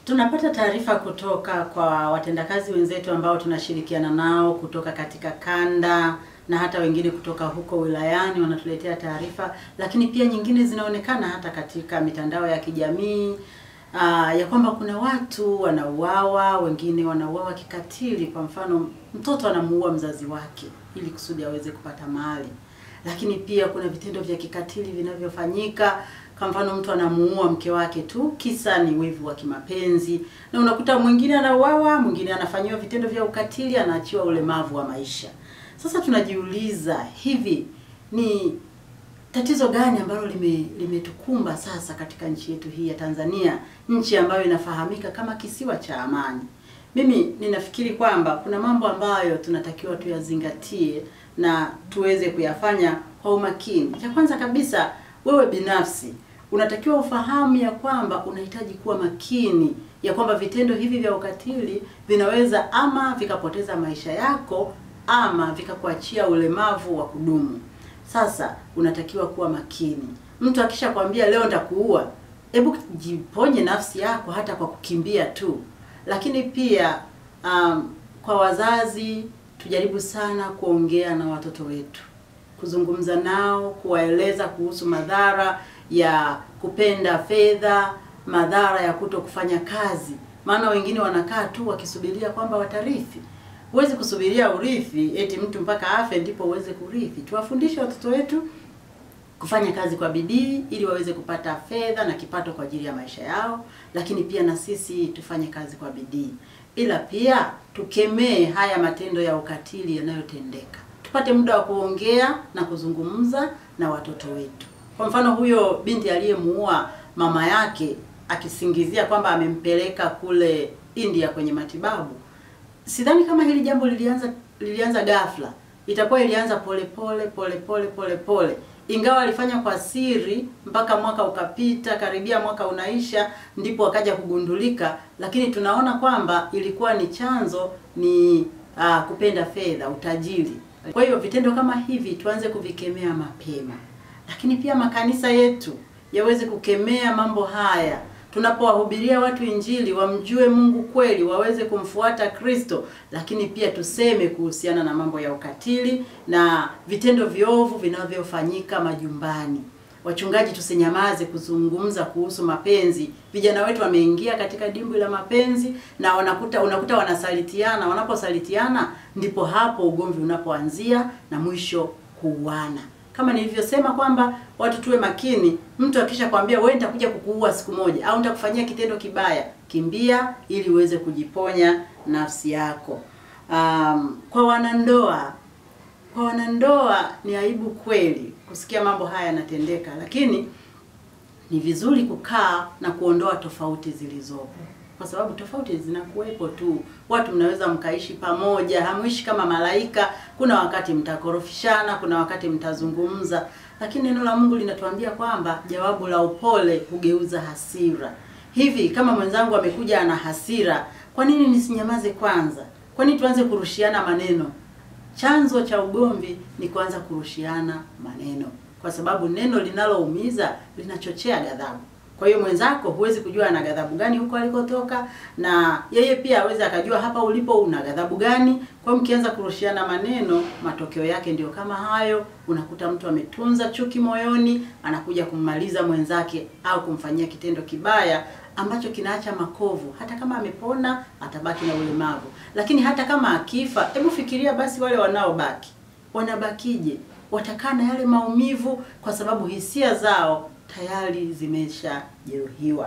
Tunapata taarifa kutoka kwa watendakazi wenzetu ambao tunashirikiana nao kutoka katika kanda na hata wengine kutoka huko wilayani wanatuletea taarifa, lakini pia nyingine zinaonekana hata katika mitandao ya kijamii aa, ya kwamba kuna watu wanauawa, wengine wanauawa kikatili. Kwa mfano, mtoto anamuua mzazi wake ili kusudi aweze kupata mali, lakini pia kuna vitendo vya kikatili vinavyofanyika kwa mfano mtu anamuua mke wake tu kisa ni wivu wa kimapenzi, na unakuta mwingine anauawa, mwingine anafanyiwa vitendo vya ukatili, anaachiwa ulemavu wa maisha. Sasa tunajiuliza hivi ni tatizo gani ambalo lime limetukumba sasa katika nchi yetu hii ya Tanzania, nchi ambayo inafahamika kama kisiwa cha amani. Mimi ninafikiri kwamba kuna mambo ambayo tunatakiwa tuyazingatie na tuweze kuyafanya kwa umakini. Cha kwanza kabisa, wewe binafsi unatakiwa ufahamu ya kwamba unahitaji kuwa makini ya kwamba vitendo hivi vya ukatili vinaweza ama vikapoteza maisha yako ama vikakuachia ulemavu wa kudumu. Sasa unatakiwa kuwa makini. Mtu akishakwambia leo nitakuua, hebu jiponye nafsi yako hata kwa kukimbia tu. Lakini pia um, kwa wazazi tujaribu sana kuongea na watoto wetu, kuzungumza nao, kuwaeleza kuhusu madhara ya kupenda fedha, madhara ya kuto kufanya kazi. Maana wengine wanakaa tu wakisubiria kwamba watarithi. Huwezi kusubiria urithi eti mtu mpaka afe ndipo uweze kurithi. Tuwafundishe watoto wetu kufanya kazi kwa bidii ili waweze kupata fedha na kipato kwa ajili ya maisha yao, lakini pia na sisi tufanye kazi kwa bidii, ila pia tukemee haya matendo ya ukatili yanayotendeka. Tupate muda wa kuongea na kuzungumza na watoto wetu. Kwa mfano, huyo binti aliyemuua mama yake akisingizia kwamba amempeleka kule India kwenye matibabu, sidhani kama hili jambo lilianza lilianza ghafla. Itakuwa ilianza pole pole pole pole pole pole, ingawa alifanya kwa siri mpaka mwaka ukapita, karibia mwaka unaisha, ndipo akaja kugundulika. Lakini tunaona kwamba ilikuwa ni chanzo ni aa, kupenda fedha, utajiri. Kwa hiyo vitendo kama hivi tuanze kuvikemea mapema, lakini pia makanisa yetu yaweze kukemea mambo haya tunapowahubiria watu Injili wamjue Mungu kweli, waweze kumfuata Kristo, lakini pia tuseme kuhusiana na mambo ya ukatili na vitendo viovu vinavyofanyika majumbani. Wachungaji tusinyamaze kuzungumza kuhusu mapenzi. Vijana wetu wameingia katika dimbwi la mapenzi na wanakuta unakuta wanasalitiana. Wanaposalitiana ndipo hapo ugomvi unapoanzia na mwisho kuuana. Kama nilivyosema kwamba watu tuwe makini. Mtu akisha kwambia wewe nitakuja kukuua siku moja au nitakufanyia kitendo kibaya, kimbia ili uweze kujiponya nafsi yako. Um, kwa wanandoa, kwa wanandoa ni aibu kweli kusikia mambo haya yanatendeka, lakini ni vizuri kukaa na kuondoa tofauti zilizopo kwa sababu tofauti zinakuwepo tu. Watu mnaweza mkaishi pamoja, hamuishi kama malaika. Kuna wakati mtakorofishana, kuna wakati mtazungumza, lakini neno la Mungu linatuambia kwamba jawabu la upole hugeuza hasira. Hivi kama mwenzangu amekuja ana hasira, kwa nini nisinyamaze kwanza? Kwa nini tuanze kurushiana maneno? Chanzo cha ugomvi ni kuanza kurushiana maneno, kwa sababu neno linaloumiza linachochea ghadhabu. Kwa hiyo mwenzako huwezi kujua ana ghadhabu gani huko alikotoka, na yeye pia hawezi akajua hapa ulipo una ghadhabu gani. Kwa hiyo mkianza kurushiana maneno, matokeo yake ndio kama hayo. Unakuta mtu ametunza chuki moyoni, anakuja kummaliza mwenzake au kumfanyia kitendo kibaya ambacho kinaacha makovu. Hata kama amepona, atabaki na ulemavu, lakini hata kama akifa, hebu fikiria basi wale wanaobaki wanabakije? Watakaa na yale maumivu kwa sababu hisia zao tayari zimeshajeruhiwa.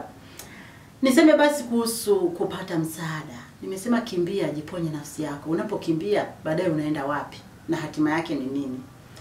Niseme basi kuhusu kupata msaada. Nimesema kimbia, jiponye nafsi yako. Unapokimbia baadaye unaenda wapi na hatima yake ni nini?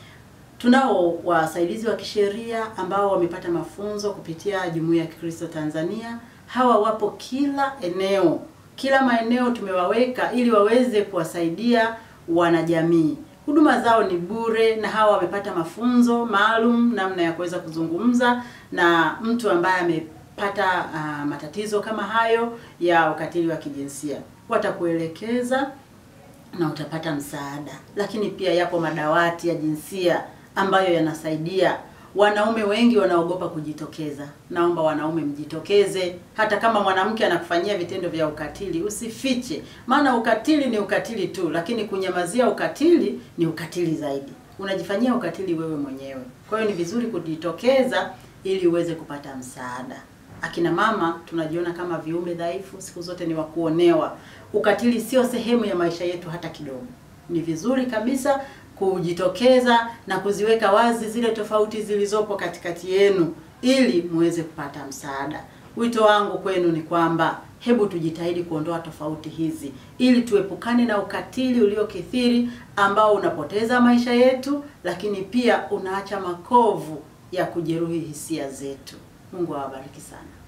Tunao wasaidizi wa kisheria ambao wamepata mafunzo kupitia Jumuiya ya Kikristo Tanzania. Hawa wapo kila eneo, kila maeneo tumewaweka ili waweze kuwasaidia wanajamii. Huduma zao ni bure na hawa wamepata mafunzo maalum namna ya kuweza kuzungumza na mtu ambaye amepata uh, matatizo kama hayo ya ukatili wa kijinsia. Watakuelekeza na utapata msaada. Lakini pia yapo madawati ya jinsia ambayo yanasaidia wanaume wengi wanaogopa kujitokeza. Naomba wanaume mjitokeze, hata kama mwanamke anakufanyia vitendo vya ukatili usifiche, maana ukatili ni ukatili tu, lakini kunyamazia ukatili ni ukatili zaidi. Unajifanyia ukatili wewe mwenyewe. Kwa hiyo ni vizuri kujitokeza ili uweze kupata msaada. Akina mama tunajiona kama viumbe dhaifu, siku zote ni wa kuonewa. Ukatili sio sehemu ya maisha yetu hata kidogo. Ni vizuri kabisa kujitokeza na kuziweka wazi zile tofauti zilizopo katikati yenu ili muweze kupata msaada. Wito wangu kwenu ni kwamba hebu tujitahidi kuondoa tofauti hizi ili tuepukane na ukatili uliokithiri ambao unapoteza maisha yetu, lakini pia unaacha makovu ya kujeruhi hisia zetu. Mungu awabariki sana.